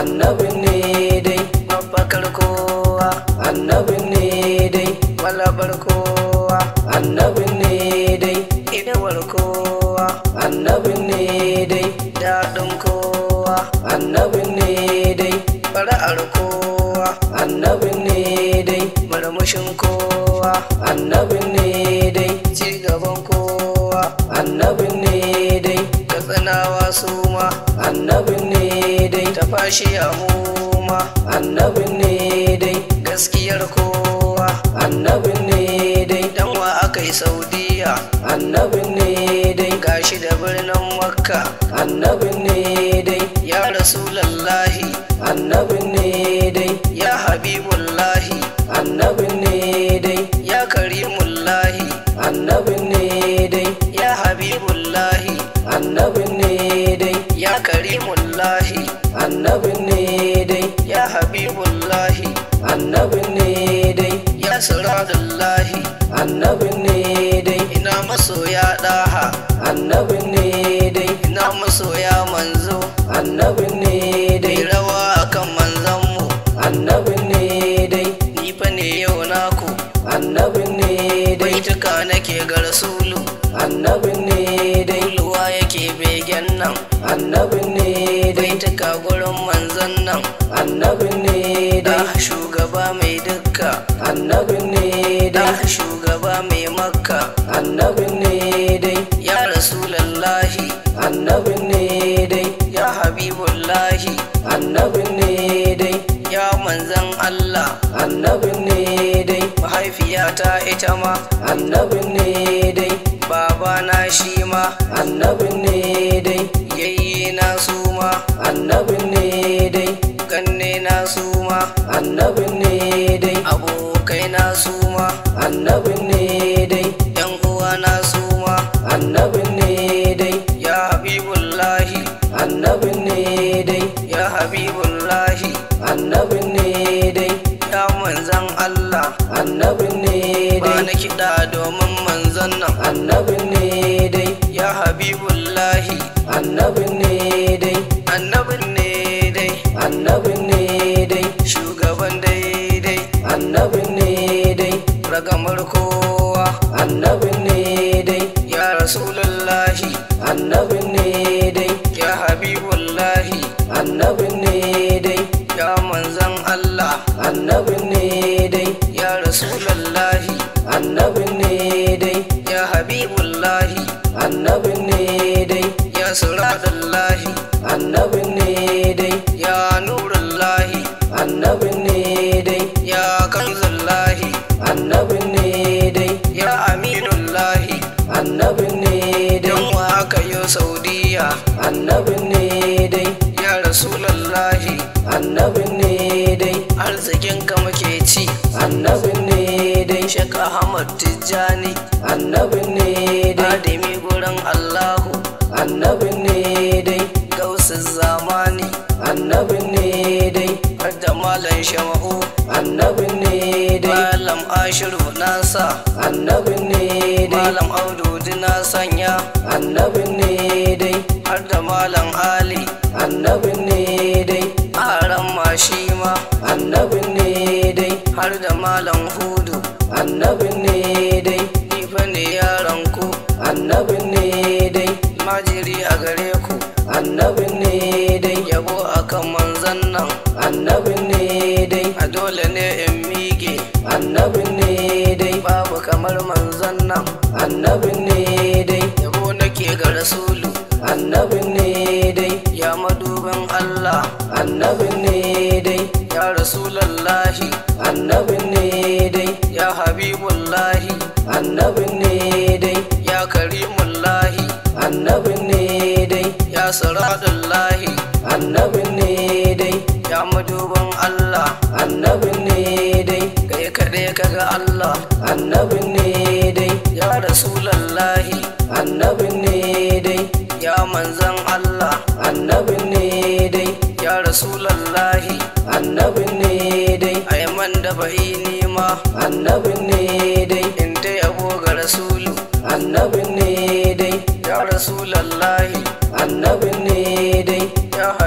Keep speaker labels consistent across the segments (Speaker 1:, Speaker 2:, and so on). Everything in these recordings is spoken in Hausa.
Speaker 1: annabin ne dai mafakar kowa annabin ne dai malabar kowa annabin ne dai idawar kowa annabin ne dai daɗin kowa annabin ne dai fara'ar kowa annabin ne dai murmushin kowa annabin ne dai cigaban kowa annabin ne dai katsinawa su ma annabin ne dai ta fashi a ma annabin ne dai gaskiyar kowa annabin ne dai danwa aka yi saudiya annabin ne dai gashi da birnin makka annabin ne dai ya rasulallahi annabin ne dai ya habibullahi annabin ne dai ya karimullahi annabin ne dai ya habibullahi annabin ne dai ya karimullahi annabin ne dai ya habibullahi annabin ne dai ya siradullahi annabin ne dai ina masoya daha annabin ne dai ina masoya manzo annabin ne dai rawa akan manzanmu annabin ne dai ni fa ne yau naku annabin ne dai tuka nake ga rasulu annabin ne dai luwa yake begen nan annabin ne dai tuka gurin manzan nan annabin ne da shugaba mai dukka annabin ne da shugaba mai makka annabin ne dai ya rasulallahi annabin ne dai ya habibullahi annabin ne dai ya manzan Allah annabin ne dai mahaifiyata ita ma annabin ne dai babana shi ma annabin ne dai yayye na su ma annabin ne dai ganne na su ma annabin ne dai abokai na su ma annabin ne dai yan uwa na su ma annabin ne dai ya habibullahi annabin ne dai ya habibullahi annabin ne dai ya manzan Allah annabin ne dai ba na kiɗa domin manzan nan annabin ne dai ya habibullahi annabin ne dai annabin ne dai annabin ne dai shugaban daidai annabin ne dai ragamar kowa annabin ne dai ya rasulullahi annabin ne dai ya habibullahi annabin ne dai ya manzan Allah annabin ne dai ya rasulullahi annabin ne dai ya habibullahi annabin ne dai ya siradallahi annabin ne dai ya nurullahi annabin ne dai ya kanzullahi annabin ne dai ya aminullahi annabin ne dai wa aka yi saudiya annabin ne dai ya rasulallahi annabin ne dai arzikin ka muke ci annabin ne dai shek ahmad tijjani annabin ne dai adami gurin allahu annabin ne dai gausin zamani annabin ne dai har da malam shama'u annabin ne dai malam ashiru nasa annabin ne dai malam audu na sanya annabin ne dai har da malam ali annabin ne dai aran mashi ma annabin ne dai har da malam hudu annabin ne dai nifa ne yaran ku annabin ne dai majiri a gare ku annabin ne dai yabo akan manzan nan annabin ne dai a dole ne in mige annabin ne dai babu kamar manzan nan annabin ne dai yabo nake ga rasulu annabin ne dai ya madubin Allah annabin ne dai ya rasulallahi annabin ne dai ya habibullahi annabin ne dai ya karimullahi annabin ne dai ya siradullahi annabin ne dai ya madubin Allah annabin ne dai kai kaɗai kaga Allah annabin ne dai ya rasulallahi annabin ne dai ya manzan Allah annabin ne dai ya rasulallahi annabin ne dai ayman da bai nima annabin ne dai in ta yabo ga rasulu annabin ne dai ya rasulallahi annabin ne dai ya habibul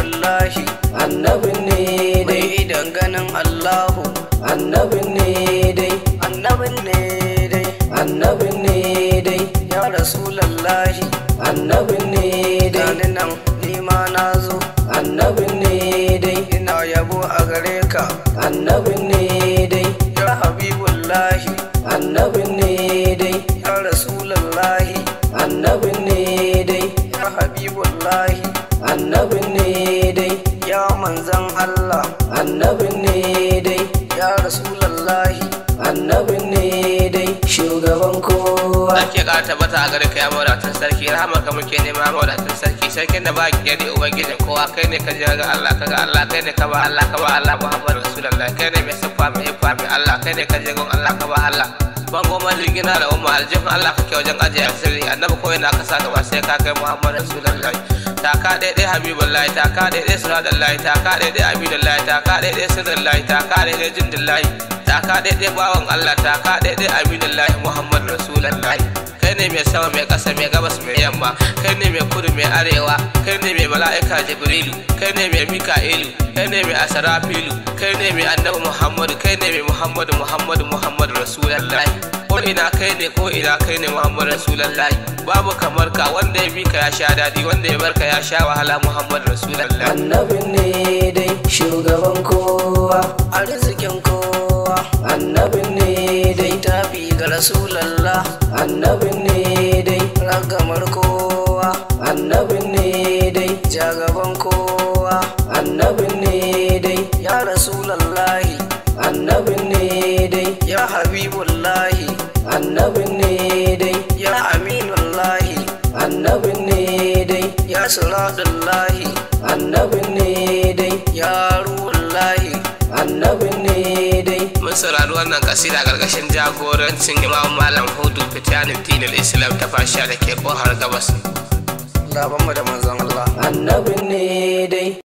Speaker 1: habibullahi annabin ne dai idan ganin allahu annabin ne dai annabin ne dai annabin ne dai ya rasulallahi annabin ne dai gani nan nima na zo annabin ne dai ina yabo a gare ka annabin ne dai ya habibullahi annabin ne dai ya rasulallahi annabin ne dai ya habibullahi annabin ne dai ya manzan Allah annabin ne dai ya rasulallahi annabin ne dai shugaban kowa
Speaker 2: Sarki ka tabbata a gare ka ya mawadatan sarki rahama ka muke nema mawadatan sarki sarkin da ba ki gani ubangijin kowa kai ne ka jira ga Allah ka ga Allah kai ne ka ba Allah ka ba Allah Muhammad Rasulullah kai ne mai siffa mai hiffa mai Allah kai ne ka je gon Allah ka ba Allah ban goma ligina da umma aljihun Allah kake wajen ajiye asiri annabi ko yana ka sa gaba sai ka kai Muhammad Rasulullah ta ka daidai habibullahi ta ka daidai siradallahi ta ka daidai abidullahi ta ka daidai sirrullahi ta ka daidai jindillahi ta ka daidai bawan Allah ta ka daidai abidullahi Muhammad Rasulullah kai ne mai sama mai ƙasa mai gabas mai yamma kai ne mai kudu mai arewa kai ne mai mala'ika jibrilu kai ne mai mika'ilu kai ne mai asarafilu kai ne mai annabi muhammadu kai ne mai muhammadu muhammadu muhammadu rasulullahi ko ina kai ne ko ina kai ne muhammadu rasulullahi babu kamar ka wanda ya bi ka ya sha daɗi wanda ya barka ya sha wahala muhammadu rasulullahi
Speaker 1: annabin ne dai shugaban kowa arzikin kowa annabin ne dai tafi ga rasulallah annabin ne dai ragamar kowa annabin ne dai jagaban kowa annabin ne dai ya rasulallahi annabin ne dai ya habibullahi annabin ne dai ya aminullahi annabin ne dai ya siradullahi annabin ne dai ya ruhullahi annabin ne dai
Speaker 2: mun saurari wannan kasida gargashin jagorancin imam malam hudu fitiyanin dinil islam ta fasha da ke kohar gabas
Speaker 1: labanmu da manzon Allah annabin ne dai